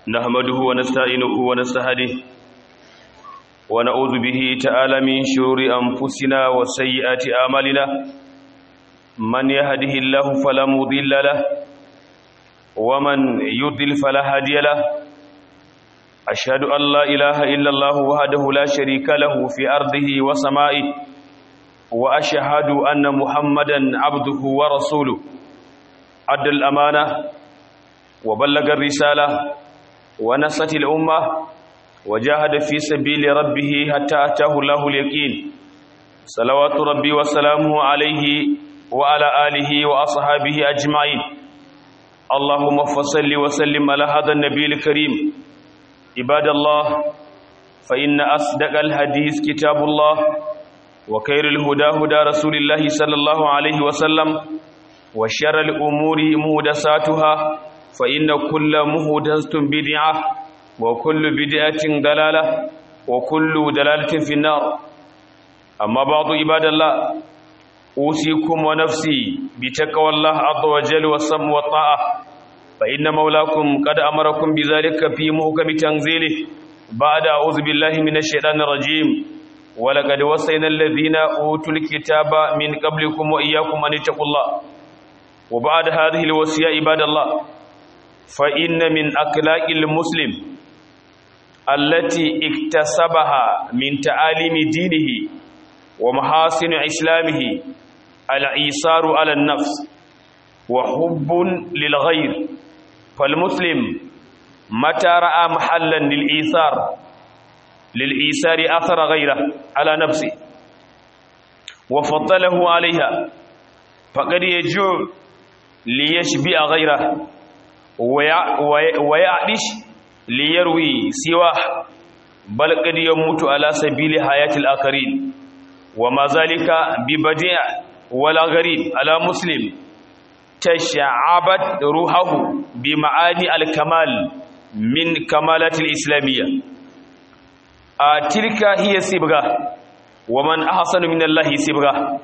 نحمده ونستعينه ونستهديه ونعوذ به تعالى من شرور أنفسنا وسيئات أعمالنا من يهده الله فلا مضل له ومن يضل فلا هادي له أشهد أن لا إله إلا الله وحده لا شريك له في أرضه وسمائه وأشهد أن محمدا عبده ورسوله أدى الأمانة وبلغ الرسالة ونصت الأمة وجاهد في سبيل ربه حتى أتاه الله اليقين صلوات ربي وسلامه عليه وعلى آله وأصحابه أجمعين اللهم فصل وسلم على هذا النبي الكريم عباد الله فإن أصدق الحديث كتاب الله وخير الهدى هدى رسول الله صلى الله عليه وسلم وشر الأمور مهدساتها فإن كل مهدسة بدعة وكل بدعة دلالة وكل دلالة في النار أما بعض عباد الله أوصيكم ونفسي بتقوى الله عز وجل والسم والطاعة فإن مولاكم قد أمركم بذلك في محكم تنزيله بعد أعوذ بالله من الشيطان الرجيم ولقد وصينا الذين أوتوا الكتاب من قبلكم وإياكم أن اتقوا الله وبعد هذه الوصية عباد الله فإن من أخلاق المسلم التي اكتسبها من تعاليم دينه ومحاسن إسلامه العيسار على النفس وحب للغير فالمسلم متى رأى محلا للإيثار للإيثار أثر غيره على نفسه وفضله عليها فقد يجوع ليشبع غيره ويعدش ليروي سواه بل قد يموت على سبيل حياة الآخرين وما ذلك ببديع ولا غريب على مسلم تشعبت روحه بمعاني الكمال من كمالات الإسلامية آه تلك هي سبغة ومن أحسن من الله سبغة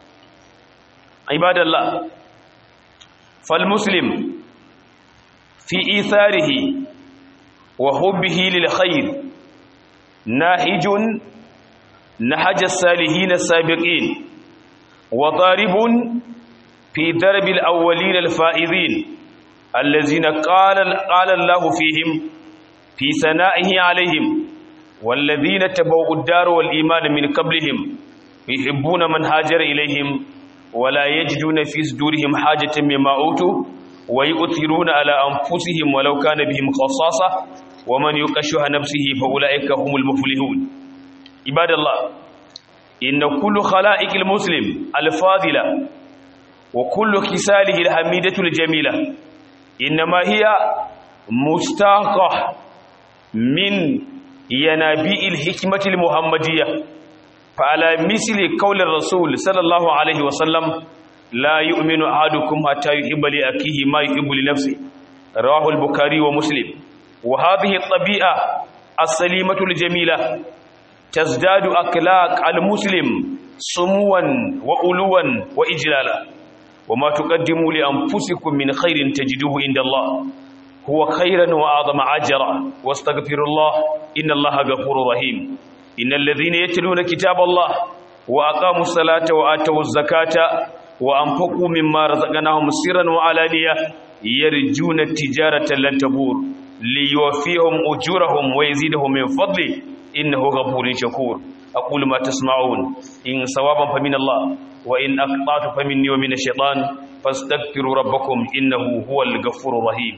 عباد الله فالمسلم في إيثاره وحبه للخير ناهج نهج الصالحين السابقين وضارب في درب الأولين الفائزين الذين قال, قال الله فيهم في ثنائه عليهم والذين تبوا الدار والإيمان من قبلهم يحبون من هاجر إليهم ولا يجدون في صدورهم حاجة مما أوتوا ويؤثرون على أنفسهم ولو كان بهم خصاصة ومن يقشها نفسه فأولئك هم المفلحون عباد الله إن كل خلائق المسلم الفاضلة وكل خساله الحميدة الجميلة إنما هي مستاقة من ينابيع الحكمة المحمدية فعلى مثل قول الرسول صلى الله عليه وسلم لا يؤمن أحدكم حتى يحب لأخيه ما يحب لنفسه رواه البخاري ومسلم وهذه الطبيعة السليمة الجميلة تزداد أخلاق المسلم سموا وألوا وإجلالا وما تقدموا لأنفسكم من خير تجدوه عند الله هو خيرا وأعظم أجرا واستغفر الله إن الله غفور رحيم إن الذين يتلون كتاب الله وأقاموا الصلاة وآتوا الزكاة وأنفقوا مما رزقناهم سرا وعلانية يرجون التجارة لن تبور ليوفيهم أجورهم ويزيدهم من فضله إنه غفور شكور أقول ما تسمعون إن صوابا فمن الله وإن أقطعت فمني ومن الشيطان فاستغفروا ربكم إنه هو الغفور الرحيم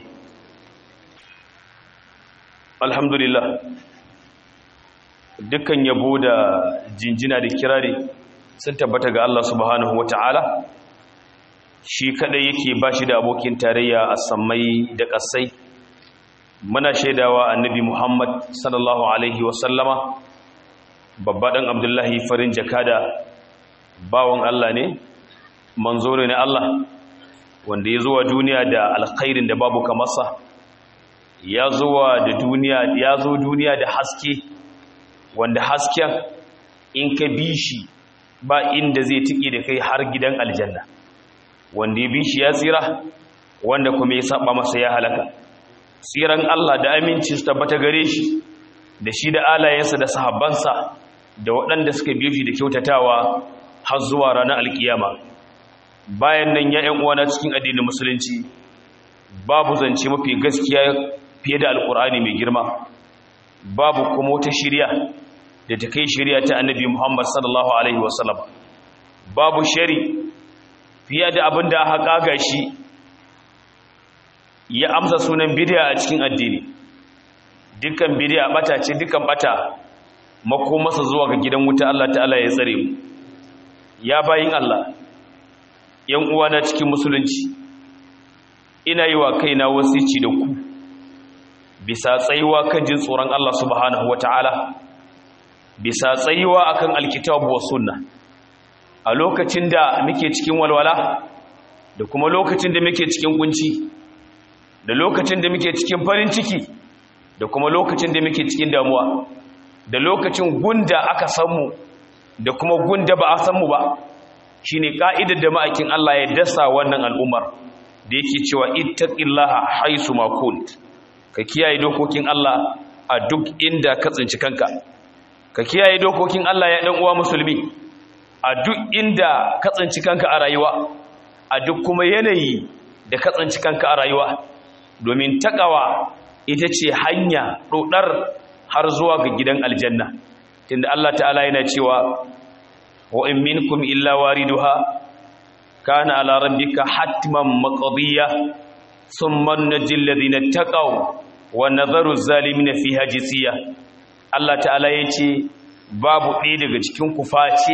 الحمد لله dukkan yabo da jinjina da kirari sun tabbata ga Allah subhanahu wata'ala shi kadai yake bashi da abokin tarayya a sammai da kasai muna shaidawa annabi Muhammad sallallahu alaihi wasallama babba dan Abdullahi farin jakada bawon Allah ne manzo ne Allah wanda ya zuwa duniya da alkhairin da babu kamarsa ya zuwa da duniya ya zo duniya da haske wanda hasken in ka bi shi ba inda zai tike da kai har gidan aljanna wanda ya bi shi ya tsira wanda kuma ya saba masa ya halaka tsiran Allah da aminci su tabbata gare shi da shi da alayensa da sahabbansa da waɗanda suka biyo shi da kyautatawa har zuwa ranar alkiyama bayan nan ya uwana cikin addinin musulunci babu zance mafi gaskiya fiye da alkur'ani mai girma babu kuma wata shirya da ta kai shirya ta annabi muhammad sallallahu alaihi wasallam babu shari fiye da abin da aka kaga shi ya amsa sunan bidiya a cikin addini dukkan bidiya bata ce dukkan bata makomasa zuwa ga gidan wuta Allah ta'ala ya tsare mu ya bayin Allah yan uwana cikin musulunci ina yi wa kaina wasici da ku bisa tsayuwa kan jin tsoron Allah subhanahu wata'ala bisa tsayuwa akan alkitabu wa sunna a lokacin da muke cikin walwala da kuma lokacin da muke cikin kunci da lokacin da muke cikin farin ciki da kuma lokacin da muke cikin damuwa da lokacin gunda aka samu da kuma gunda ba a samu ba shine ka'idar da ma'aikin Allah ya dasa wannan al'ummar da yake cewa ittaqillaha haisu ma kunt ka kiyaye dokokin Allah a duk inda ka tsinci kanka ka kiyaye dokokin Allah ya dan uwa musulmi a duk inda ka tsinci kanka a rayuwa a duk kuma yanayi da ka tsinci kanka a rayuwa domin takawa ita ce hanya dodar har zuwa ga gidan aljanna tunda Allah ta'ala yana cewa wa in minkum illa wariduha kana ala rabbika hatman maqdiya thumma najil ladina taqaw wa nadharu zalimin fiha jisiya Allah ta'ala yace babu ɗaya daga cikin ku face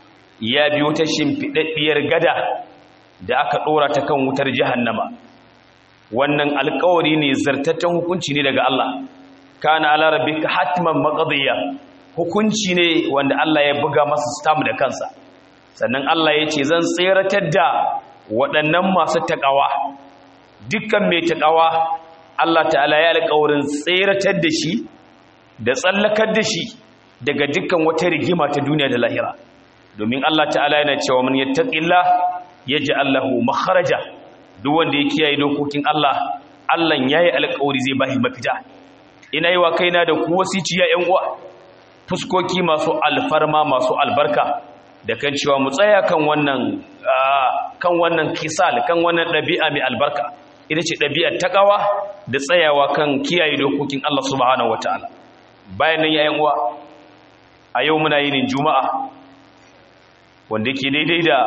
ya biyo ta shimfidaddiyar gada da aka dora ta kan wutar jahannama wannan alƙawari ne zartaccen hukunci ne daga Allah kana ala rabbika hatman maqdiya hukunci ne wanda Allah ya buga masa stamp da kansa sannan Allah ya ce zan tseratar da waɗannan masu taƙawa dukkan mai taƙawa Allah ta'ala ya alƙawarin tseratar da shi da tsallakar da shi daga dukkan wata rigima ta duniya da lahira domin Allah ta'ala yana cewa man yattaqillah yaj'al lahu makharaja duk wanda ya kiyaye dokokin Allah Allah yayi alƙawari zai bashi mafita ina yi wa kaina da ku wasiciya ƴan uwa fuskoki masu alfarma masu albarka da kan cewa mu tsaya kan wannan kan wannan kisal kan wannan ɗabi'a mai albarka ita ce ɗabi'ar takawa da tsayawa kan kiyaye dokokin Allah subhanahu wataala bayan nan yayin uwa a yau muna yin juma'a wanda ke daidai da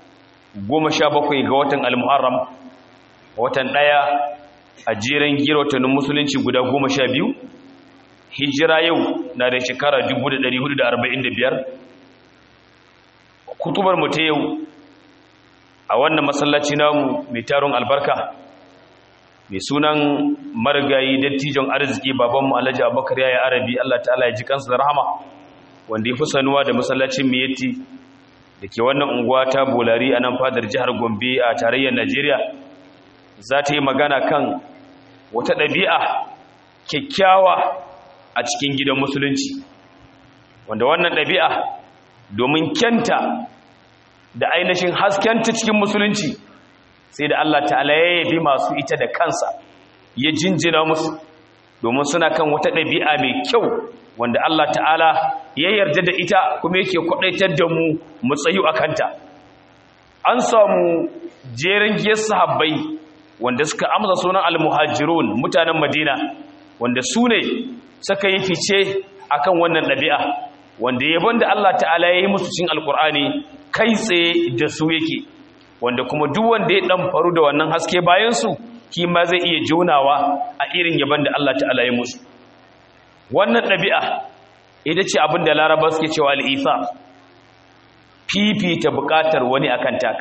goma sha bakwai ga watan al-muharram watan ɗaya a jeren gira watannin musulunci guda goma sha biyu hijira yau na da shekara 1445 kutubar mu ta yau a wannan masallaci namu mai taron albarka mai sunan marigayi dattijon arziki babanmu alhaji abubakar yaya arabi allah ta'ala ya ji kansa da rahama wanda ya fi sanuwa da masallacin miyatti da ke wannan unguwa ta bolari a nan fadar jihar gombe a tarayyar najeriya za ta yi magana kan wata ɗabi'a kyakkyawa a cikin gidan musulunci wanda wannan ɗabi'a domin kyanta da ainihin haskenta cikin musulunci sai da Allah ta'ala ya yabi masu ita da kansa ya jinjina musu domin suna kan wata ɗabi'a mai kyau wanda Allah ta'ala ya yarda da ita kuma yake kwaɗaitar da mu mu tsayu a kanta an samu jerin giyar sahabbai wanda suka amsa sunan al-muhajirun mutanen madina wanda su ne suka yi fice akan wannan ɗabi'a wanda yabon da Allah ta'ala ya yi musu cin alkur'ani kai tsaye da su yake wanda kuma duk wanda ya ɗan faru da wannan haske bayansu shi ma zai iya jonawa a irin yabon da Allah ta'ala ya musu wannan ɗabi'a ita ce abin da laraba suke cewa al'isa fifita buƙatar wani akan taka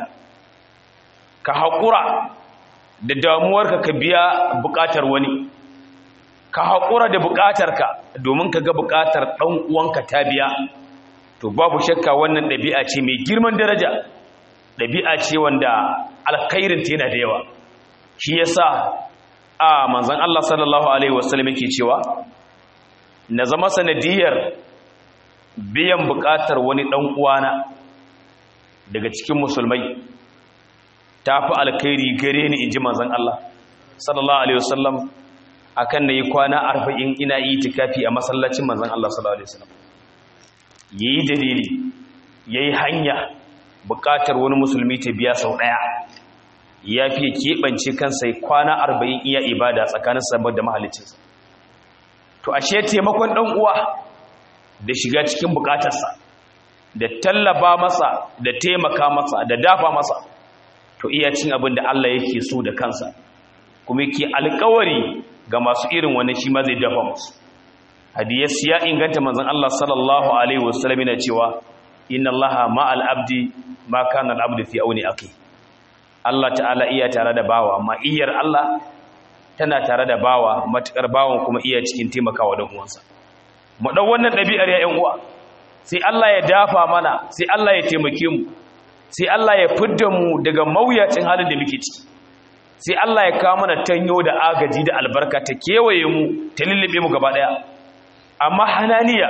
ka haƙura da damuwarka ka biya buƙatar wani ka haƙura da buƙatarka domin ka ga buƙatar ɗan uwanka ta biya to babu shakka wannan ɗabi'a ce mai girman daraja ɗabi'a ce wanda alkhairinta yana da yawa shi yasa a manzon Allah sallallahu alaihi wasallam yake cewa na zama sanadiyar biyan buƙatar wani ɗan uwana daga cikin musulmai ta fi alkhairi gare ni in ji manzon Allah sallallahu alaihi wasallam akan nayi kwana 40 ina itikafi a masallacin manzon Allah sallallahu alaihi wasallam yayi dalili yayi hanya buƙatar wani musulmi ta biya sau daya ya fi keɓance kansa kwana 40 iya ibada tsakanin sabon da mahaliccinsa to ashe taimakon ɗan uwa da shiga cikin buƙatarsa da tallaba masa da taimaka masa da dafa masa to iya cin abin da Allah yake so da kansa kuma yake alƙawari ga masu irin wannan shi ma zai dafa musu hadiyas ya inganta manzon Allah sallallahu alaihi wasallam yana cewa inna Allaha ma'al abdi ma kana al-abdu fi auni akhi Allah ta'ala iya tare da bawa amma iyar Allah tana tare da bawa matukar bawan kuma iya cikin taimakawa dan uwansa mu dau wannan dabi'ar ya ƴan uwa sai Allah ya dafa mana sai Allah ya taimake mu sai Allah ya fidda mu daga mawuyacin halin da muke ciki sai Allah ya kawo mana tanyo da agaji da albarka ta kewaye mu ta lullube mu gaba daya amma hananiya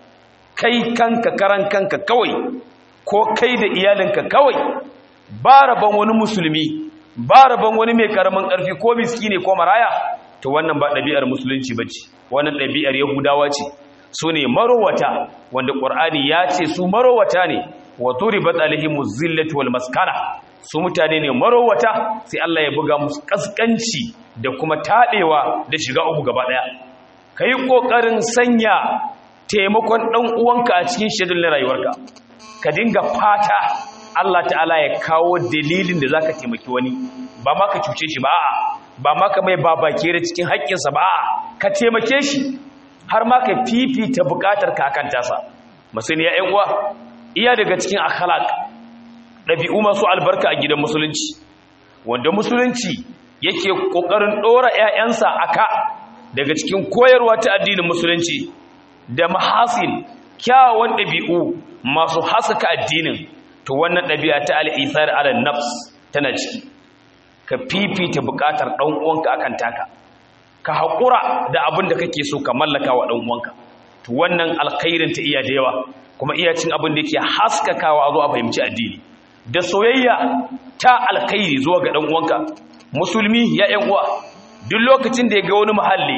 kai kanka karan kanka kawai ko kai da iyalinka kawai ba rabon wani musulmi ba rabon wani mai karamin karfi ko miskine ko maraya to wannan ba ɗabi'ar musulunci bace wannan ɗabi'ar yahudawa ce su ne marowata wanda ƙwar'ani ya ce su marowata ne wa turibat alaihimu zillatu wal maskana su mutane ne marowata sai Allah ya buga musu kaskanci da kuma taɗewa da shiga uku gaba ɗaya ka yi ƙoƙarin sanya taimakon ɗan uwanka a cikin shedul na rayuwarka ka dinga fata Allah ta'ala ya kawo dalilin da zaka taimaki wani ba ma ka cuce shi ba a'a ba ma ka mai babakere cikin haƙƙinsa ba a'a ka taimake shi har ma ka fifita bukatar kakan tasa masani ya ƴan uwa iya daga cikin akhlaq ɗabi'u masu albarka a gidan musulunci wanda musulunci yake kokarin dora ƴaƴansa aka daga cikin koyarwa ta addinin musulunci da mahasin kyawawan ɗabi'u masu haskaka addinin to wannan ɗabi'a ta al-ithar ala nafs tana ciki ka fifita bukatar ɗan uwanka akan taka ka haƙura da abin da kake so ka mallaka wa ɗan uwanka to wannan alkhairin ta iya da yawa kuma iya cin abin da yake haskakawa a zo a fahimci addini da soyayya ta alkhairi zuwa ga ɗan uwanka musulmi ya ƴan uwa duk lokacin da ya ga wani muhalli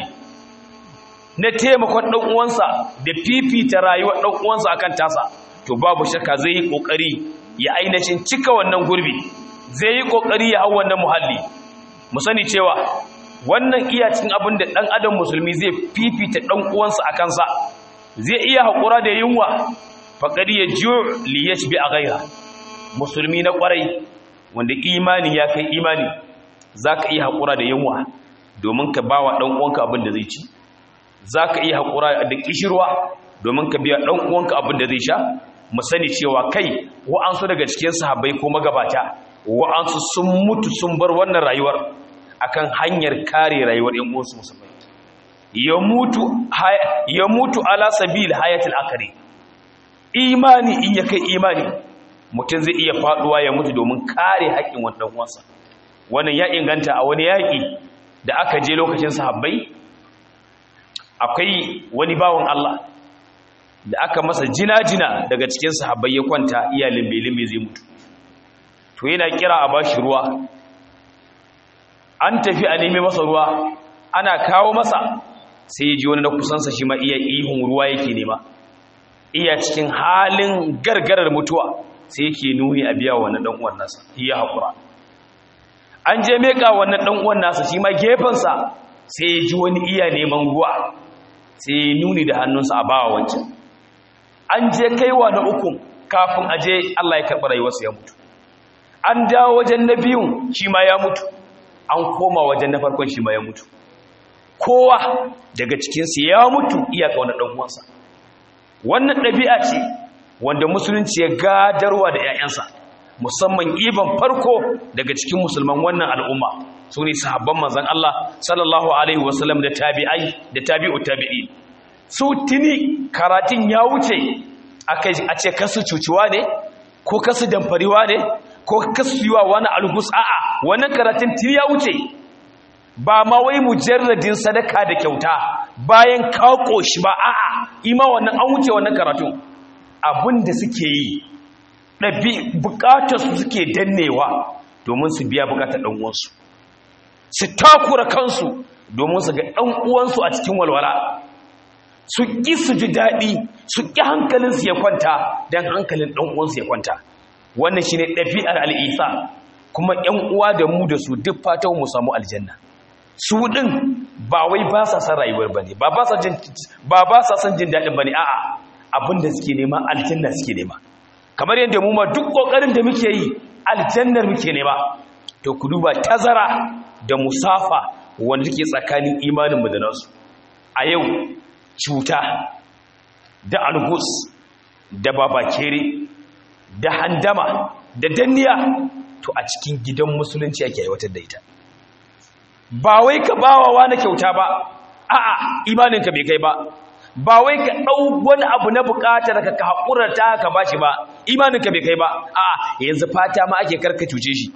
na taimakon ɗan uwansa da fifita rayuwar ɗan uwansa akan tasa to babu shakka zai yi ƙoƙari ya ainihin cika wannan gurbi zai yi ƙoƙari ya hau wannan muhalli mu sani cewa wannan iya cikin abin da ɗan adam musulmi zai fifita ɗan uwansa a kansa zai iya haƙura da yunwa faƙari ya jiyo liyash bi a gaira musulmi na ƙwarai wanda imani ya kai imani za ka iya haƙura da yunwa domin ka ba wa ɗan uwanka abin da zai ci za ka iya haƙura da ƙishirwa domin ka biya ɗan uwanka abin da zai sha mu sani cewa kai wa'ansu daga cikin sahabbai ko magabata wa'ansu sun mutu sun bar wannan rayuwar akan hanyar kare rayuwar yan uwansu musulmai ya mutu ya mutu ala sabil hayatul akari imani in ya kai imani mutum zai iya faduwa ya mutu domin kare haƙƙin wannan uwansa wannan ya inganta a wani yaƙi da aka je lokacin sahabbai akwai wani bawan Allah da aka masa jina-jina daga cikin sahabbai ya kwanta iya limbe-limbe zai mutu to yana kira a bashi ruwa an tafi a nemi masa ruwa ana kawo masa sai ya ji wani na kusansa shi ma iya ihun ruwa yake nema iya cikin halin gargarar mutuwa sai yake nuni a biya wannan dan uwan nasa iya hakura an je meka wannan dan uwan nasa shi ma gefensa sai ya ji wani iya neman ruwa sai ya nuni da hannunsa a bawa wancan an je kaiwa na uku kafin aje Allah ya karɓi rayuwarsa ya mutu an dawo wajen na biyun shi ma ya mutu an koma wajen na farkon shi ma ya mutu kowa daga cikinsu ya mutu iya ƙauna ɗan'uwansa wannan ɗabi'a ce wanda musulunci ya gadarwa da 'ya'yansa musamman iban farko daga cikin musulman wannan al'umma su ne sahabban manzan Allah sallallahu alaihi wasallam da tabi'ai da tabi'u tabi'i su tuni karatun ya wuce a ce kasu cuciwa ne ko kasu damfariwa ne ko kasu yiwa wani algus a'a wannan karatun tuni ya wuce ba ma wai mujarradin sadaka da kyauta bayan kawo shi ba a'a ima wannan an wuce wannan karatun abin da suke yi ɗabi bukatar su suke dannewa domin su biya bukatar ɗan'uwansu su takura kansu domin su ga ɗan uwansu a cikin walwala su ƙi su ji daɗi su ƙi hankalinsu ya kwanta don hankalin ɗan uwansu ya kwanta wannan shi ne ɗabi'ar al'isa kuma ‘yan uwa da mu da su duk fatan mu samu aljanna su ɗin ba wai ba sa san rayuwar ba ne ba ba sa san jin daɗin ba ne a'a abin da suke nema aljanna suke nema kamar yadda mu ma duk ƙoƙarin da muke yi aljannar muke nema to ku duba tazara da musafa wanda take tsakanin imaninmu da nasu a yau cuta da algus da babakere da handama da danniya to a cikin gidan musulunci ake aiwatar da ita ba wai ka bawa wani kyauta ba a'a imaninka bai kai ba ba wai ka ɗau wani abu na buƙatar ka ka haƙurar ta ka bashi ba imaninka bai kai ba a'a yanzu fata ma ake karka cuce shi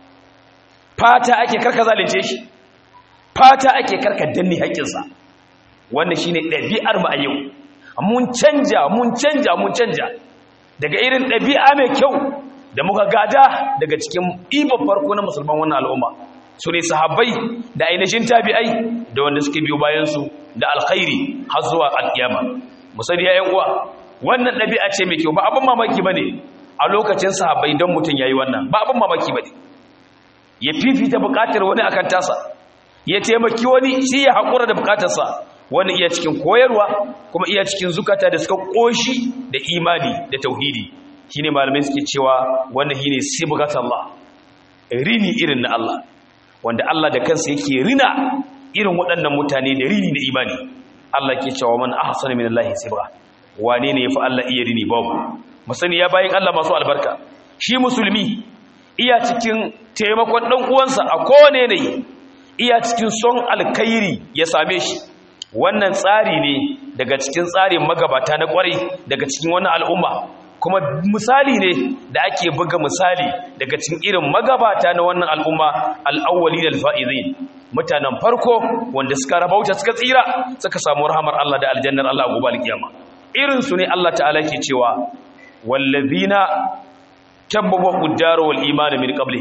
fata ake karka zalunce shi fata ake karka danne haƙƙinsa wannan shine ɗabi'ar mu a yau mun canja mun canja mun canja daga irin ɗabi'a mai kyau da muka gada daga cikin ibon farko na musulman wannan al'umma su ne sahabbai da ainihin tabi'ai da wanda suke biyo bayansu da alkhairi har zuwa alƙiyama musali ya uwa wannan ɗabi'a ce mai kyau ba abin mamaki ba ne a lokacin sahabbai don mutum ya yi wannan ba abin mamaki ba ne ya fifita buƙatar wani akan tasa ya taimaki wani shi ya haƙura da buƙatarsa wani iya cikin koyarwa kuma iya cikin zukata da suka ƙoshi da imani da tauhidi shine malamai suke cewa wannan shine sibghatullah rini irin na Allah wanda Allah da kansa yake rina irin waɗannan mutane da rini na imani Allah ke cewa man ahsana min Allah sibgha wane ne yafi Allah iya rini babu musani ya bayin Allah masu albarka shi musulmi iya cikin taimakon dan uwansa a kowane ne iya cikin son alkhairi ya same shi wannan tsari ne daga cikin tsarin magabata na kwarai daga cikin wannan al'umma kuma misali ne da ake buga misali daga cikin irin magabata na wannan al'umma al'awwali da alfa'izin mutanen farko wanda suka rabauta suka tsira suka samu rahamar Allah da aljannar Allah gobe alkiyama irin su ne Allah ta'ala ke cewa wallazina tabbawa quddaru wal iman min qabli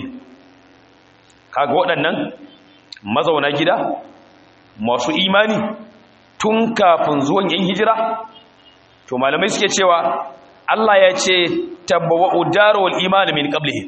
kaga waɗannan mazauna gida masu imani tun kafin zuwan yan hijira to malamai suke cewa Allah ya ce tabbawa udarul iman min qablihi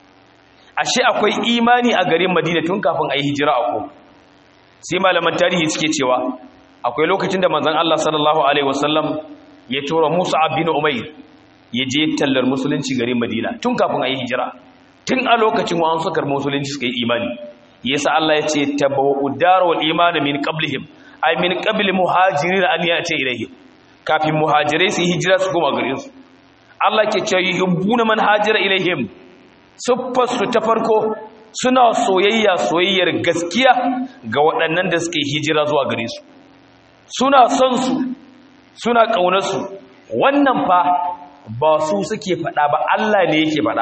ashe akwai imani a garin Madina tun kafin ayi hijira a ko sai malaman tarihi suke cewa akwai lokacin da manzon Allah sallallahu alaihi wasallam ya tura Musa bin Umayr ya je tallar musulunci garin Madina tun kafin ayi hijira tun a lokacin wa an sukar musulunci suka yi imani yasa Allah ya ce tabbawa udarul iman min qablihim ay min qabli muhajirin an yati ilayhi kafin muhajirai su hijira su koma gare su Allah ke ce yuhibbuna man hajira ilaihim suffar su ta farko suna soyayya soyayyar gaskiya ga waɗannan da suke hijira zuwa gare su suna son su suna ƙaunar su wannan fa ba su suke faɗa ba Allah ne yake faɗa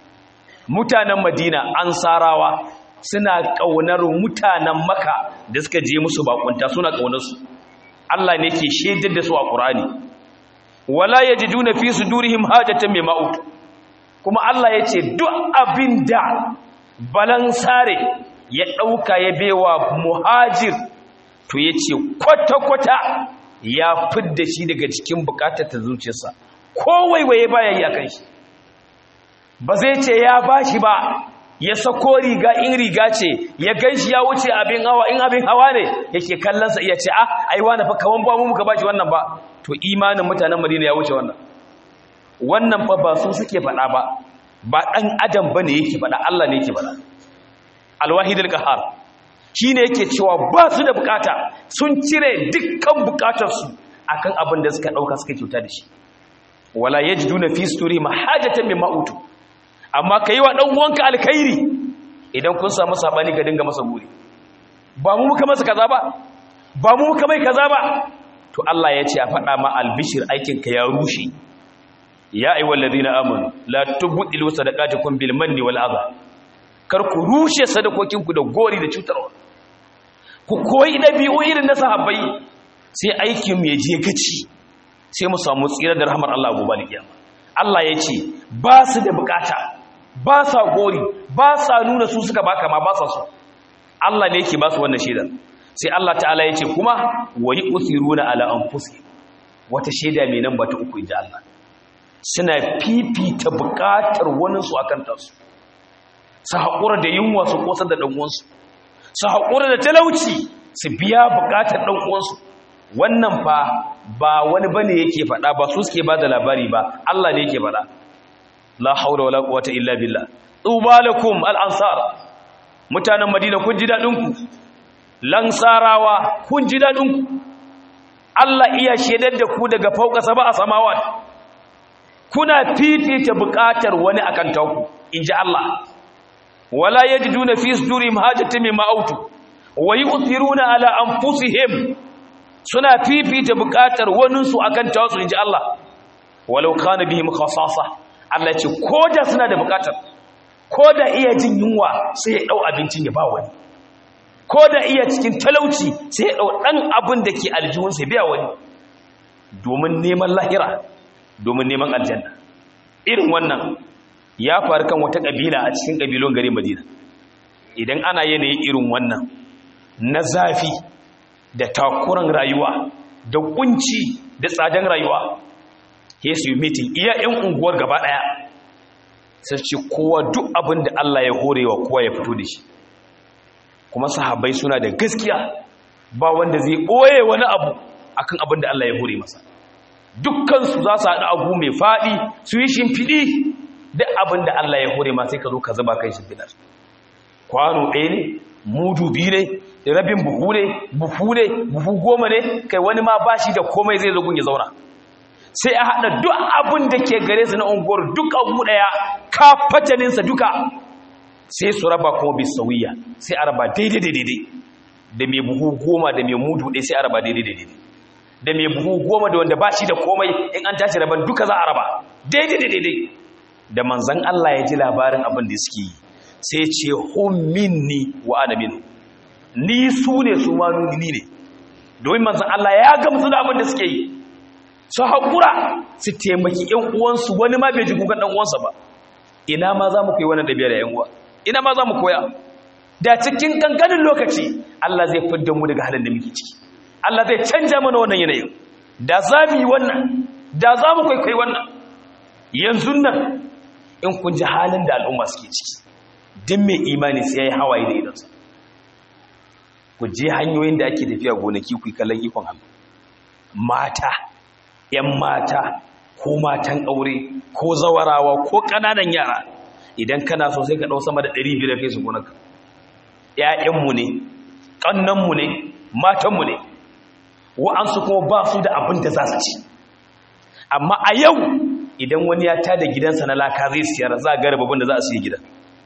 mutanen Madina ansarawa suna ƙaunar mutanen Makka da suka je musu bakunta suna ƙaunar su Allah ne ke shaidar da su a Qur'ani wala yajiduna fi sudurihim hajatan mimma ut kuma Allah yace duk abinda balansare ya dauka ya bewa muhajir to yace kwata kwata ya fidda shi daga cikin bukatar ta zuciyarsa ko waiwaye baya yi akan shi ba zai ce ya bashi ba ya sako riga in riga ce ya ganshi ya wuce abin hawa in abin hawa ne yake kallonsa iya ce ah ai wani fa kaman ba mu muka bashi wannan ba to imanin mutanen Madina ya wuce wannan wannan fa ba su suke faɗa ba ba dan adam bane yake faɗa Allah ne yake faɗa alwahidul qahar shine yake cewa ba su da bukata sun cire dukkan bukatar su akan abin da suka dauka suka kyauta da shi wala yajiduna fi suturi mahajatan mimma utu amma ka yi wa ɗan uwanka alkhairi idan kun samu saɓani ka dinga masa guri ba mu muka masa kaza ba ba mu muka mai kaza ba to Allah ya ce a faɗa ma albishir aikinka ya rushe ya ayi wallazi na amanu la tubdilu sadaqatukum bil manni wal adha kar ku rushe sadakokinku da gori da cutarwa ku koyi dabi'u irin na sahabbai sai aikin ya je gaci sai mu samu tsira da rahmar Allah gobe alkiyama Allah ya ce ba su da bukata ba sa gori ba sa nuna su suka baka ma ba sa su Allah ne yake ba su wannan shaidar sai Allah ta'ala ya ce kuma wa yu'thiruna ala anfusihim wata shaida mai nan ba ta uku inji Allah suna fifita bukatar wani su akan tasu su haƙura da yunwa su kosa da ɗan uwansu su haƙura da talauci su biya bukatar ɗan uwansu wannan fa ba wani bane yake faɗa ba su suke ba da labari ba Allah ne yake faɗa la haula wala quwwata illa billah tubalakum al-ansar mutanen madina kun ji dadin ku lansarawa kun ji dadin ku Allah iya shedar da ku daga fauka saba a samawat kuna fifita bukatar wani akan tauku inji Allah wala yajiduna fi sudurihim hajatan mimma autu wa yu'thiruna ala anfusihim suna fifita bukatar waninsu akan tawasu inji Allah walau kana bihim khasasa Allah ce koda suna da bukatar koda iya jin yunwa sai ya dau abincin ya ba wani koda iya cikin talauci sai ya dau dan abin da ke aljihun sai biya wani domin neman lahira domin neman aljanna irin wannan ya faru kan wata kabila a cikin kabilon garin Madina idan ana yanayin irin wannan na zafi da takuran rayuwa da kunci da tsadan rayuwa ke su yi mitin iya 'yan unguwar gaba ɗaya sai ce kowa duk abin da Allah ya horewa kowa ya fito da shi kuma sahabbai suna da gaskiya ba wanda zai ɓoye wani abu akan abin da Allah ya hore masa dukkansu za su haɗu abu mai faɗi su yi shimfiɗi duk abin da Allah ya hore ma sai ka zo ka zuba kan shimfiɗar kwano ɗaya ne mudu biyu ne rabin buhu ne buhu ne buhu goma ne kai wani ma ba shi da komai zai zagun ya zauna sai a haɗa duk abin da ke gare su na unguwar duk abu ɗaya ka fataninsa duka sai su raba kuma bi sauyiya sai a raba daidai daidai da mai buhu goma da mai mudu ɗaya sai a raba daidai daidai da mai buhu goma da wanda ba shi da komai in an tashi raban duka za a raba daidai daidai da manzan Allah ya ji labarin abin da suke yi sai ce hum minni wa ana minhu ni su ne su ma ni ne domin manzan Allah ya gamsu da abin da suke yi su haƙura su taimaki ‘yan uwansu wani ma bai ji kukan ɗan uwansa ba ina ma za mu koyi wannan ɗabi'a da ‘yan uwa ina ma za mu koya da cikin kankanin lokaci Allah zai fidda mu daga halin da muke ciki Allah zai canja mana wannan yanayin da za mu yi wannan da za mu kwaikwayi wannan yanzu nan in kun ji halin da al'umma suke ciki din mai imani sai ya yi hawaye da idansa ku je hanyoyin da ake tafiya gonaki ku yi kallon ikon Allah mata ‘yan mata ko matan aure ko zawarawa ko ƙananan yara idan kana so sai ka ɗau sama da ɗari biyu da kai su gonaka ‘ya'yanmu ne ƙannanmu ne matanmu ne wa'ansu kuma ba su da abin da za su ci amma a yau idan wani ya tada gidansa na laka zai siyar za a gara babin da za a siya gidan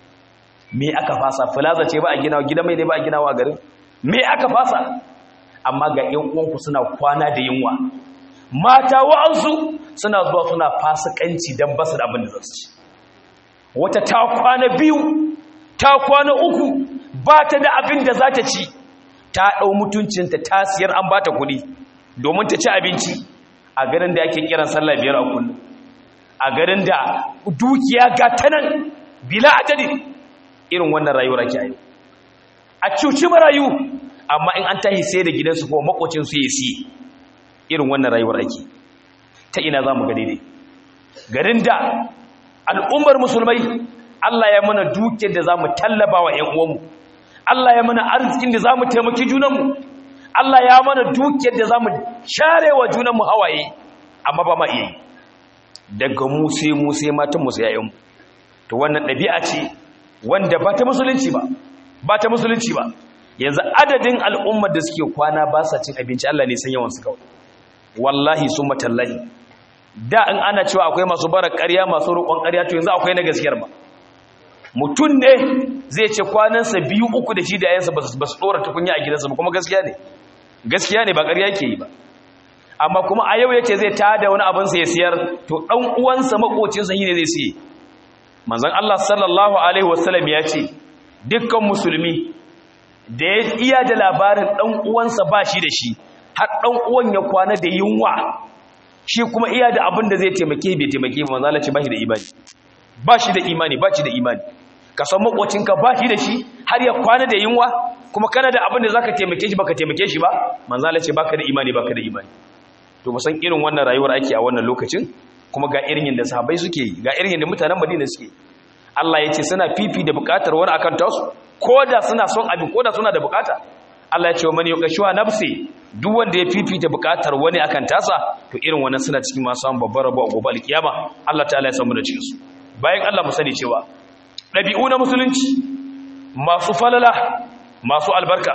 me aka fasa filaza ce ba a gina gidan mai ne ba a gina wa garin me aka fasa amma ga ‘yan uwanku suna kwana da yunwa mata wa'ansu suna zuwa suna fasikanci don basu da abin da za su ci wata ta kwana biyu ta kwana uku ba ta da abin da za ta ci ta ɗau mutuncinta ta siyar an ba ta kuɗi domin ta ci abinci a garin da ake kiran sallah biyar a kullum a garin da dukiya ga ta nan bila adadi irin wannan rayuwar ake yi a cuci marayu amma in an tahi sai da gidansu ko makocinsu ya siye irin wannan rayuwar ake ta ina za mu ga daidai garin da al'ummar musulmai Allah ya mana dukiyar da za mu tallaba wa ‘yan uwanmu Allah ya mana arzikin da za mu taimaki junanmu Allah ya mana dukiyar da za mu share wa junanmu hawaye amma ba ma iya yi daga mu sai mu sai matan mu sai ‘ya'yanmu to wannan ɗabi'a ce wanda ba ta musulunci ba ba ta musulunci ba yanzu adadin al'ummar da suke kwana ba sa cin abinci Allah ne san yawansu kawai wallahi sun matallahi da in ana cewa akwai masu bara ƙarya masu roƙon ƙarya to yanzu akwai na gaskiyar ba mutum ne zai ce kwanansa biyu uku da shi da yayansa ba su ɗora tukunya a gidansa ba kuma gaskiya ne gaskiya ne ba ƙarya ke yi ba amma kuma a yau yace zai tada wani abin sa ya siyar to ɗan uwansa makocinsa shi ne zai siye manzon Allah sallallahu alaihi wasallam ya ce dukkan musulmi da ya iya da labarin ɗan uwansa ba shi da shi har ɗan uwan ya kwana da yunwa shi kuma iya da abin da zai taimake bai taimake ba manzala ce ba shi da imani ba shi da imani ba shi da imani ka san makwacinka ba shi da shi har ya kwana da yunwa kuma kana da abin da za ka taimake shi baka taimake shi ba manzala ce baka da imani baka da imani to musan irin wannan rayuwar ake a wannan lokacin kuma ga irin yadda sahabbai suke yi ga irin yadda mutanen madina suke Allah ya ce suna fifi da bukatar wani akan tasu ko da suna son abin ko da suna da bukata Allah ya ce wa man yuqashuwa nafsi duk wanda ya fifita bukatar wani akan tasa to irin wannan suna cikin masu samun babbar rabo a gobe alkiyama Allah ta'ala ya samu da cikin su bayan Allah mu sani cewa ɗabi'u na musulunci masu falala masu albarka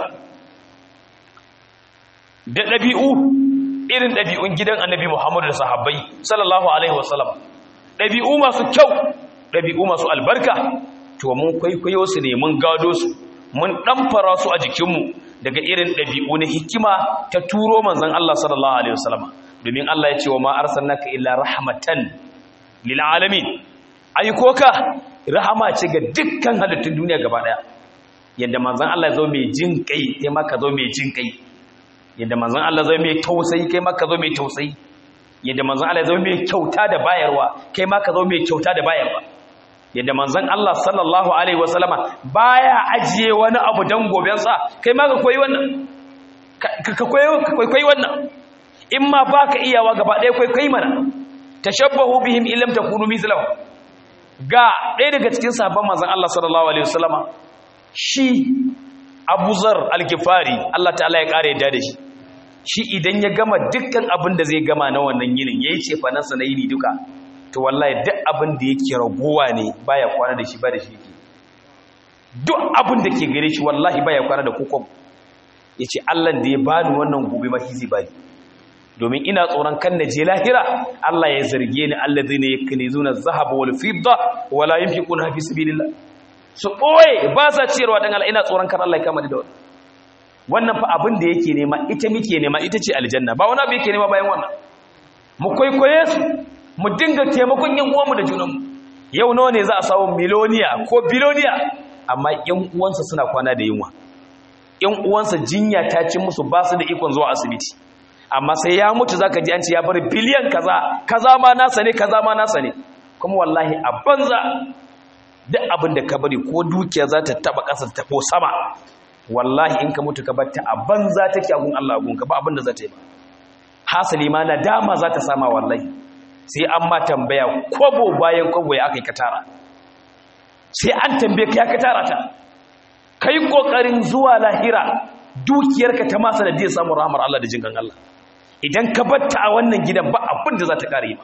da ɗabi'u irin ɗabi'un gidan annabi Muhammadu da sahabbai sallallahu alaihi wasallam ɗabi'u masu kyau ɗabi'u masu albarka to mun kwaikwayo su ne mun gado su mun ɗamfara su a jikinmu daga irin ɗabi'u na hikima ta turo manzan Allah sallallahu alaihi wasallam domin Allah ya ce wa ma arsalnaka illa rahmatan lil alamin aiko ka rahama ce ga dukkan halittun duniya gaba daya yadda manzan Allah zo mai jin kai kai ma ka zo mai jin kai yadda manzan Allah zo mai tausayi kai ma ka zo mai tausayi yadda manzan Allah zo mai kyauta da bayarwa kai ma ka zo mai kyauta da bayarwa yadda manzan Allah sallallahu alaihi wasallama baya ajiye wani abu dan gobensa kai ma ka koyi wannan ka koyi wannan in ma baka iyawa gaba ɗaya koyi koyi mana tashabbahu bihim illam takunu mithlahu ga ɗaya daga cikin sabon manzan Allah sallallahu Alaihi wasallama shi abuzar alkifari Allah ta'ala ya ƙara yadda da shi shi idan ya gama dukkan abin da zai gama na wannan yinin ya yi cefanansa na yini duka to wallahi duk abin da yake ragowa ne baya kwana da shi ba da shi yake duk abin da ke gare shi wallahi baya kwana da kokon ya ce Allah da ya bani wannan gobe ma zai bani domin ina tsoron kan na je lahira Allah ya zarge ni alladhina yaknizuna adh-dhahaba wal fidda wala yunfiquna fi sabilillah su boye ba sa ciyarwa dan Allah ina tsoron kan Allah ya kama da wannan wannan fa abin da yake nema ita muke nema ita ce aljanna ba wani abu yake nema bayan wannan mu kwaikwaye su mu dinga taimakon yan uwanmu da junanmu yau nawa ne za a samu miloniya ko biloniya amma yan uwansa suna kwana da yunwa yan uwansa jinya ta ci musu ba su da ikon zuwa asibiti amma sai ya mutu zaka ji an ce ya bar biliyan kaza kaza ma nasa ne kaza ma nasa ne kuma wallahi a banza duk abin da ka bari ko dukiya za ta taba ƙasa ta ko sama wallahi in ka mutu ka bar ta a banza take a gun Allah gun ka ba abin da za ta yi ba hasali ma nadama za ta sama wallahi sai an ma tambaya kwabo bayan kwabo ya aka yi katara sai an tambaye ka ya katara ta kai kokarin zuwa lahira dukiyarka ta masa da zai samu rahmar Allah da jinkan Allah idan ka batta a wannan gidan ba abin da za ta kare ba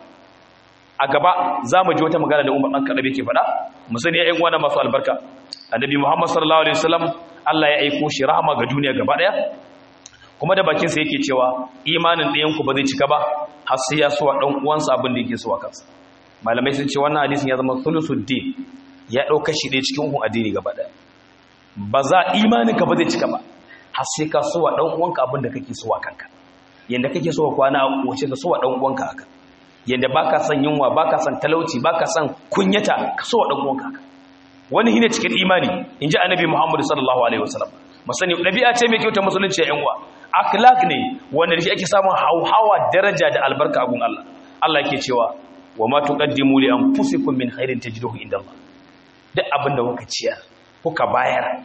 a gaba za mu ji wata magana da Umar dan Kadabe ke faɗa mu sani ƴan uwana masu albarka annabi Muhammad sallallahu alaihi wasallam Allah ya aiko shi rahama ga duniya gaba daya kuma da bakin sa yake cewa imanin ɗayan ku ba zai cika ba har sai ya so dan uwansa abin da yake so a kansa malamai sun ce wannan hadisin ya zama thulusuddin ya dauka shi ɗaya cikin hukun addini gaba daya ba za imanin ka ba zai cika ba har sai ka so wa dan uwanka abin da kake so a kanka yanda kake so kwana a wace ka so wa dan uwanka haka yanda baka son yunwa baka son talauci baka son kunyata ka so wa dan uwanka haka wani hine cikin imani inji annabi Muhammad sallallahu alaihi wasallam masani dabi'a ce mai kyauta musulunci ya yanwa akhlaq ne wanda shi ake samun hauhawa daraja da albarka a gun Allah Allah yake cewa wa ma tuqaddimu li anfusikum min khairin tajiduhu inda Allah duk abinda kuka ciyar kuka bayar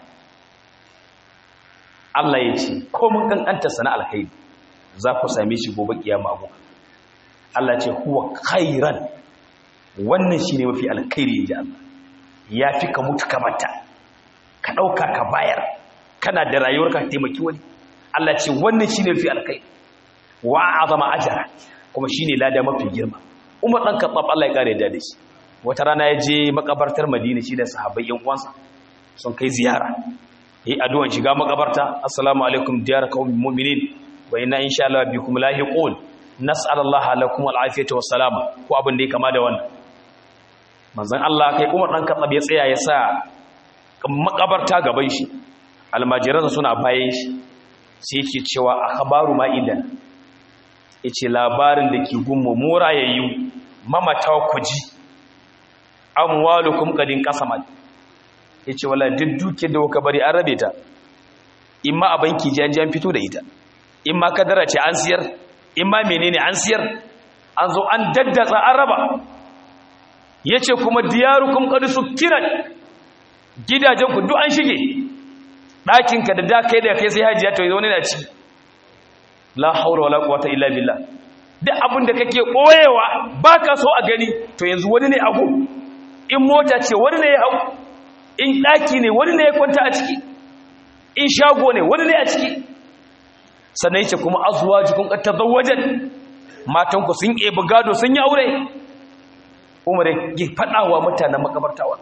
Allah ya ce ko mun kankanta sana alkhairi za ku same shi gobe kiyama abu Allah ce huwa khairan wannan shine mafi alkhairi inji Allah yafi ka mutu ka bata ka dauka ka bayar kana da rayuwar ka taimaki wani Allah ce wannan shine mafi alkhairi wa azama ajra kuma shine lada mafi girma Umar dan Khattab Allah ya kare da shi wata rana ya je makabartar Madina shi da sahabbai yan uwansa sun kai ziyara yi addu'an shiga makabarta assalamu alaikum diyar qaumin mu'minin wa inna insha Allah bikum lahiqun nas'alullaha lakum al'afiyata wassalama ko abin da ya kama da wannan manzon Allah kai Umar dan Khattab ya tsaya ya sa makabarta gaban shi almajiransa suna bayan shi sai yake cewa akhbaru ma idan yace labarin da ke gummu mura yayyu mamata ku ji amwalukum qadin qasamat ya ce wala duk duke da kuka bari an rabe ta in ma a banki ji an ji an fito da ita in ma kadara ce an siyar in ma menene an siyar an zo an daddatsa an raba ya ce kuma diyarukum qad sukkirat gidajen ku duk an shige ɗakinka da da kai da kai sai hajiya to wani na ci la haura wala quwwata illa billah duk abin da kake koyewa baka so a gani to yanzu wani ne ago in mota ce wani ne ya hau in ɗaki ne wani ne ya kwanta a ciki in shago ne wani ne a ciki sannan yace kuma azwajukum qad tazawwajat matanku sun ebi gado sun yi aure umar ya faɗawa mutanen makabartawa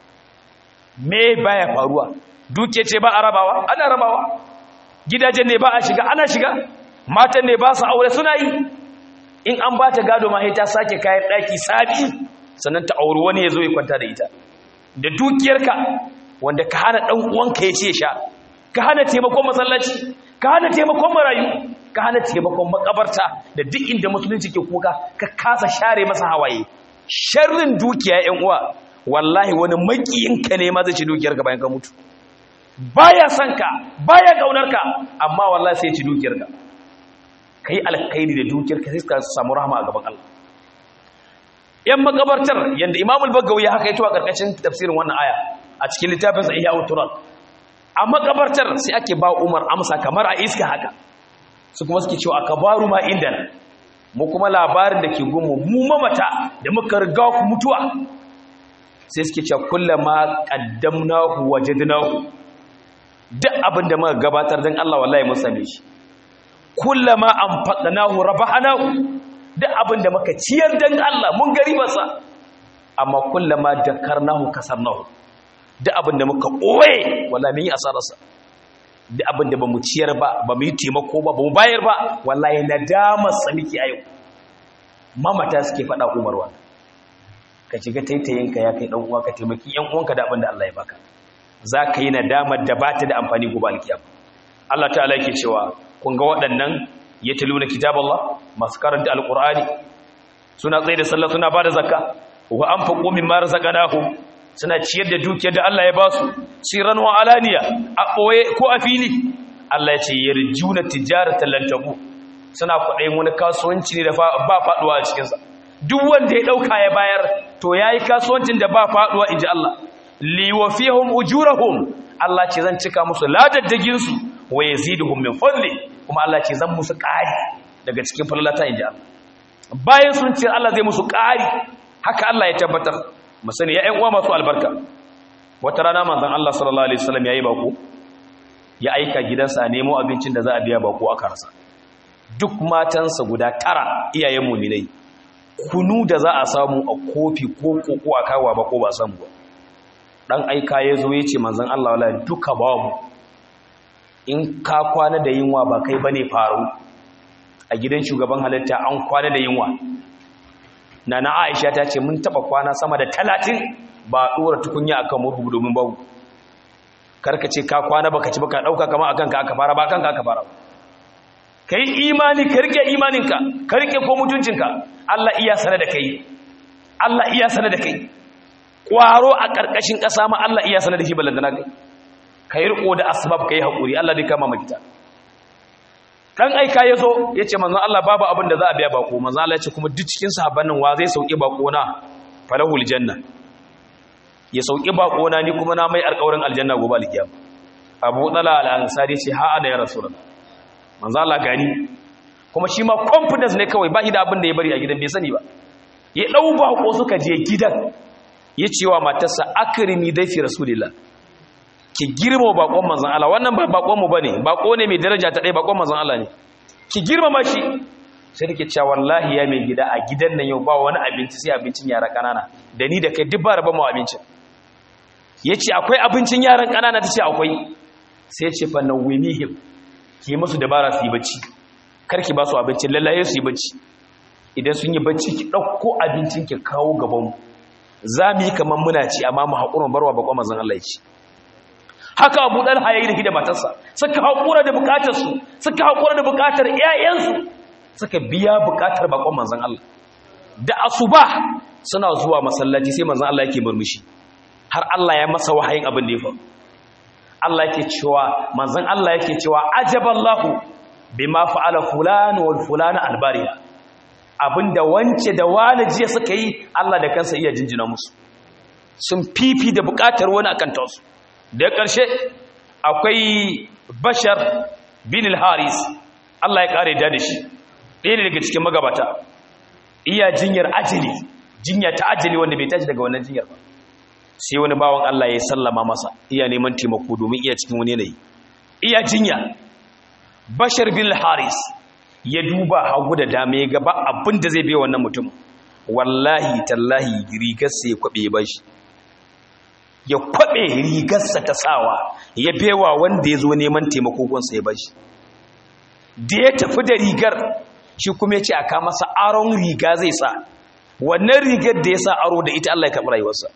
me baya faruwa duke ce ba a rabawa ana rabawa gidajen ne ba a shiga ana shiga matan ne ba su aure suna yi in an ba ta gado ma ta sake kayan ɗaki sabi sannan ta auri wani ya zo ya kwanta da ita da dukiyarka wanda ka hana ɗan uwanka ya ce sha ka hana taimakon masallaci ka hana taimakon marayu ka hana taimakon makabarta da duk inda musulunci ke kuka ka kasa share masa hawaye sharrin dukiya yan uwa wallahi wani makiyinka ne ma zai ci dukiyarka bayan ka mutu baya son ka baya kaunar ka amma wallahi sai ya ci dukiyarka kai alkhairi da dukiyarka sai ka samu rahama a gaban Allah yan makabartar yanda Imam al-Bagawi ya haka yato a karkashin tafsirin wannan aya a cikin littafin sa Ihya turan a makabartar sai ake ba Umar amsa kamar a iska haka su kuma suke cewa akabaru ma inda mu kuma labarin da ke gumu mu mamata da muka riga ku mutuwa sai suke cewa kullama qaddamnahu wajadnahu duk abin da muka gabatar dan Allah wallahi mun same shi kullama anfaqnahu rabahnahu duk abin da muka ciyar dan Allah mun gari masa amma kullama dakarnahu kasarnahu duk abin da muka ɓoye wallahi mun yi asararsa duk abin da ba mu ciyar ba ba mu yi taimako ba ba mu bayar ba wallahi nadamar sa muke a yau mamata suke faɗa umarwa ka shiga taitayinka ya kai ɗan uwa ka taimaki ƴan uwanka da abin da Allah ya baka za ka yi nadamar da ba ta da amfani gobe alkiyama Allah ta'ala yake cewa kun ga waɗannan ya taluna kitaballah masu karanta alqur'ani suna tsaye da sallah suna bada zakka wa anfaqu mimma razaqnahum suna ciyar da dukiyar da Allah ya ba su siran wa alaniya a ɓoye ko a fili Allah ya ce yarjuna tijaratan lan tabu suna kwaɗayin wani kasuwanci ne da ba faɗuwa a cikinsa duk wanda ya ɗauka ya bayar to ya yi kasuwancin da ba faɗuwa in ji Allah liwafihum ujurahum Allah ce zan cika musu ladaddaginsu wa yaziduhum min fadli kuma Allah ce zan musu ƙari daga cikin fallalata in ji Allah bayan sun ce Allah zai musu ƙari haka Allah ya tabbatar mu sani ya ƴan uwa masu albarka wata rana manzon Allah sallallahu alaihi wasallam yayi bako ya aika gidansa a nemo abincin da za a biya bako aka rasa duk matansa guda tara iyayen mu'minai kunu da za a samu a kofi ko koko a kawo ba ko ba samu ba dan aika ya zo ya ce manzon Allah wala duka babu in ka kwana da yunwa ba kai bane faru a gidan shugaban halitta an kwana da yunwa nana Aisha ta ce mun taba kwana sama da 30 ba dora tukunya akan murhu domin babu karka ce ka kwana baka ci baka dauka kama akan ka aka fara ba akan ka aka fara kai imani ka rike imaninka ka rike ko mutuncinka Allah iya sane da kai Allah iya sane da kai kwaro a karkashin kasa ma Allah iya sane da shi ballandana kai kai riko da asbab kai hakuri Allah dai kama makita dan aika yazo yace manzon Allah babu abin da za a biya bako manzon Allah yace kuma duk cikin sahabban nan wa zai sauki bako na falahul janna ya sauki bako na ni kuma na mai alƙawarin aljanna gobe alkiyama Abu Dala al-Ansari ce ha ana ya rasulullah manzo Allah gani kuma shi ma confidence ne kawai ba shi da abin da ya bari a gidan bai sani ba ya dau bako suka je gidan ya ce wa matarsa akrimi daifi rasulillah ki girma bakon manzon Allah wannan ba bakon mu bane bako ne mai daraja ta dai bakon manzon Allah ne ki girmama shi sai take cewa wallahi ya mai gida a gidan nan yau ba wani abinci sai abincin yara kanana da ni da kai duk ba raba mu abincin yace akwai abincin yaran kanana tace akwai sai ya ce fa nawimihim ki musu dabara su yi bacci karki ba su abincin lallaye su yi bacci idan sun yi bacci ki ɗauko abincin ki kawo gaban za mu yi kamar muna ci amma mu haƙurin barwa bakon mazan Allah ya ci haka abu ɗan hayayi da da matarsa suka haƙura da buƙatarsu suka haƙura da buƙatar ƴaƴansu suka biya buƙatar bakon manzan Allah da asuba suna zuwa masallaci sai manzan Allah yake murmushi har Allah ya masa wahayin abin da ya faru Allah yake cewa manzon Allah yake cewa ajaballahu bima fa'ala fulan wal fulan albariya abinda wance da wani jiya suka yi Allah da kansa iya jinjina musu sun fifi da buƙatar wani akan tasu da ƙarshe akwai bashar bin al-haris Allah ya kare da shi ɗaya ne daga cikin magabata iya jinyar ajali jinya ta ajali wanda bai tashi daga wannan jinyar ba sai wani bawan Allah ya sallama masa iya neman taimako domin iya cikin wani yanayi iya jinya bashar bin haris ya duba hagu da dama ya gaba abin da zai bai wannan mutum wallahi tallahi rigarsa ya kwabe ya bashi ya kwabe rigarsa ta sawa ya bewa wanda ya zo neman taimako gunsa ya bashi da ya tafi da rigar shi kuma ya ce a kama masa aron riga zai sa wannan rigar da ya sa aro da ita Allah ya karɓi rayuwarsa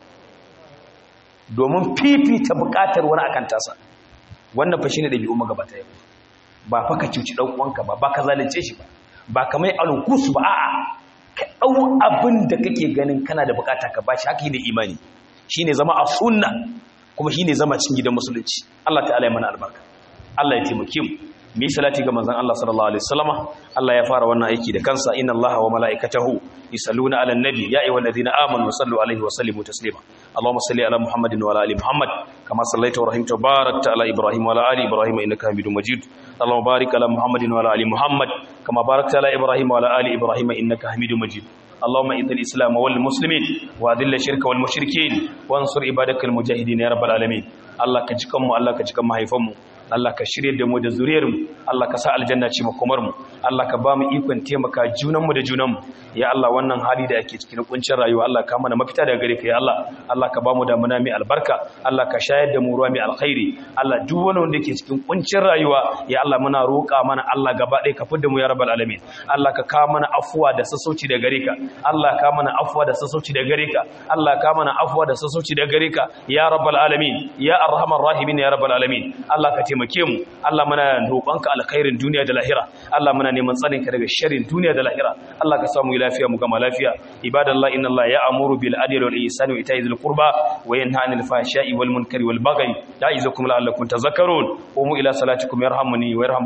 domin fifita buƙatar wani akan tasa wannan fa shine dabi'u magabata yau ba fa ka cuci dan uwanka ba ba ka zalunce shi ba ba ka mai alkus ba a'a ka dau abin da kake ganin kana da bukata ka bashi haka ne imani shine zama a sunna kuma shine zama cikin gidan musulunci Allah ta'ala ya mana albarka Allah ya taimake mu mi salati ga manzon Allah sallallahu alaihi wasallama Allah ya fara wannan aiki da kansa inna Allaha wa malaikatahu yusalluna ala nabi ya ayyuhalladhina amanu sallu alaihi wa sallimu taslima Allahumma salli ala Muhammadin wa ala ali Muhammad kama sallaita wa rahimta barakta ala Ibrahim wa ala ali Ibrahim innaka Hamidum Majid Allahumma barik ala Muhammadin wa ala ali Muhammad kama barakta ala Ibrahim wa ala ali Ibrahim innaka Hamidum Majid اللهم اعز الاسلام والمسلمين واذل الشرك والمشركين وانصر عبادك المجاهدين يا رب العالمين الله كجكم الله كجكم mahaifanmu Allah ka shirye da mu da zuriyarmu Allah ka sa aljanna ce makomar mu Allah ka ba mu ikon taimaka junanmu da junanmu ya Allah wannan hali da ake cikin kuncin rayuwa Allah ka mana mafita daga gare ka ya Allah Allah ka ba mu da muna mai albarka Allah ka shayar da mu ruwa mai alkhairi Allah duk wani wanda yake cikin kuncin rayuwa ya Allah muna roƙa mana Allah gaba ɗaya ka fidda mu ya rabbal alamin Allah ka kawo mana afuwa da sassauci da gare ka Allah ka mana afuwa da sassauci da gare ka Allah ka mana afuwa da sassauci da gare ka ya rabbal alamin ya arhamar rahimin ya rabbal alamin Allah ka taimake mu Allah muna roƙonka alkhairin duniya da lahira Allah muna neman tsarin ka daga sharrin duniya da lahira Allah ka samu lafiya mu gama lafiya ibadallah inna Allah ya'muru bil adli wal ihsani wa ita'i dhil qurba wa yanha 'anil fahsha'i wal munkari wal baghi ya'izukum la'allakum tadhakkarun qumu ila salatikum yarhamuni wa yarham